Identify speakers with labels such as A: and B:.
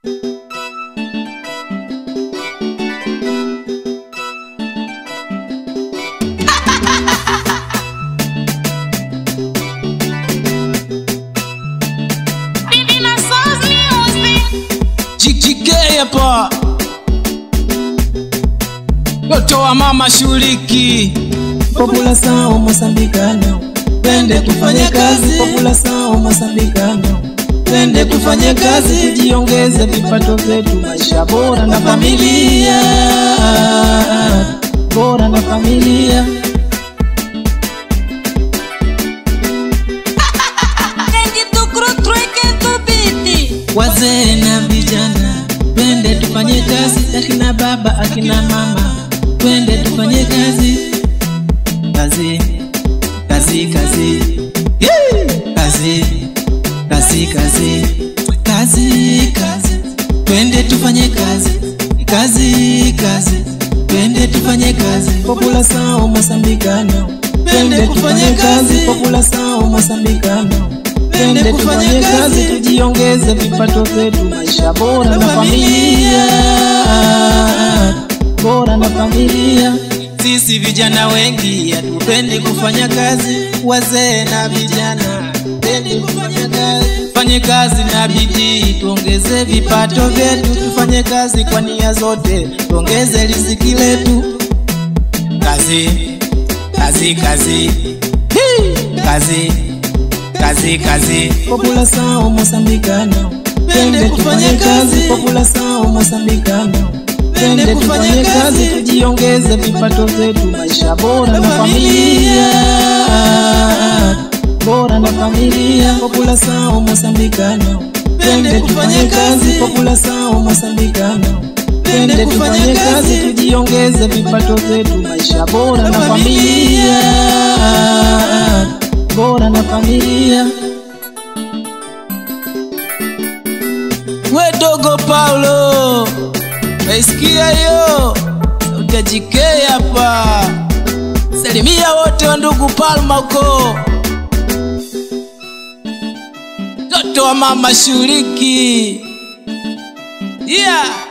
A: Jikike hapa Toto wa mama shuliki
B: População moçambicana, twende tufanye kazi. População moçambicana, twende tufanye kazi, tujiongeze vipato vyetu, maisha bora na familia, bora na familia. Wazee na vijana, twende tufanye kazi, akina baba, akina mama, twende tufanye kazi, kazi, kazi, kazi, Yee! kazi, kazi, kazi, kazi, kazi, twende tufanye kazi, kazi, kazi, twende tufanye kazi. População moçambicana, twende tufanye kazi. População moçambicana, twende tufanye kazi, tujiongeze vipato vyetu, maisha bora na familia, bora na familia. Sisi vijana wengi hatupendi kufanya kazi, wazee na vijana pendi kufanya kazi. Fanye kazi na bidii, tuongeze vipato vyetu, tufanye kazi kwa nia zote, tuongeze riziki letu. Kazi, kazi, kazi, Hii! kazi, kazi, kazi. População moçambicana, twende tufanye kazi. População moçambicana, twende tufanye kazi, tujiongeze vipato vyetu, maisha bora na familia, bora na familia. População moçambicana, twende tufanye kazi. População moçambicana, twende tufanye kazi, tujiongeze vipato vyetu, maisha bora na familia, bora na familia.
A: We dogo Paulo Naisikia hiyo Sauti ya JK hapa Salimia wote wa ndugu Palma huko Toto wa mama shuliki Yeah